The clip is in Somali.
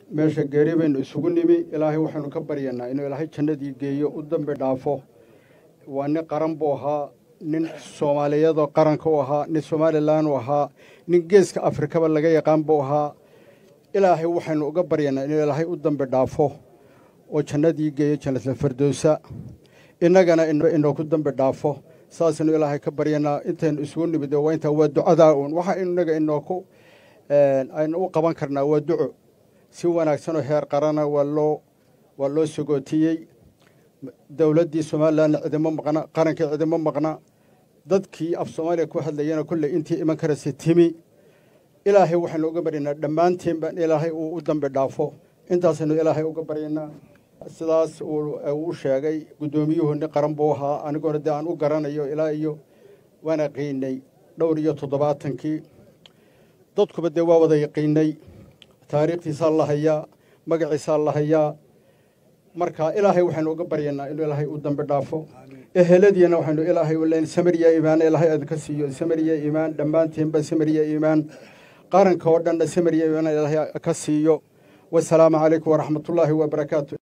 meesha geeri baynu isugu nimi ilaahay waxaynu ka baryanaa inuu ilaahay jannadii geeyo u dambi dhaafo waa nin qaran buu ahaa nin soomaaliyadoo qaranka u ahaa nin somalilan u ahaa nin geeska afrikaba laga yaqaan buu ahaa ilaahay waxaynu uga baryanaa inuu ilaahay u dambi dhaafo oo jannadii geeyo jannatul fardowsa innagana inooku dambi dhaafo saasaynu ilaahay ka baryanaa intaynu isugu nimid waa intaa waa ducadaa uun waxa innaga inooku aynu u qaban karnaa waa duco si wanaagsanoo heer qarana waa loo waa loo sogootiyey dowladdii somalilanna cidimo maqna qarankii cidimo maqna dadkii af soomaaliya ku hadlayana kolley intii iman karaysa timi ilaahay waxaynu uga baryanaa dhammaantiinba in ilaahay uu u dambi dhaafo intaasaynu ilaahay uga baryanaa sidaas uu sheegay guddoomiyuhu nin qaran buu ahaa anigoona dee aan u garanayo ilaa iyo waan yaqiinay dhowr iyo toddobaatankii dadkuba dee waa wada yaqiinay taariikhtiisaa la hayaa magaciisaa la hayaa marka ilaahay waxaynu uga baryanaa inuu ilaahay u dambi dhaafo eheladiina waxaynu ilaahay u leyn samariya iimaan ilaahay adinka siiyo samariya iimaan dhammaantiinba samariya iimaan qaranka oo dhanna samariya iimaan ilaahay ka siiyo wasalaamu calaykum waraxmatullaahi wabarakaatu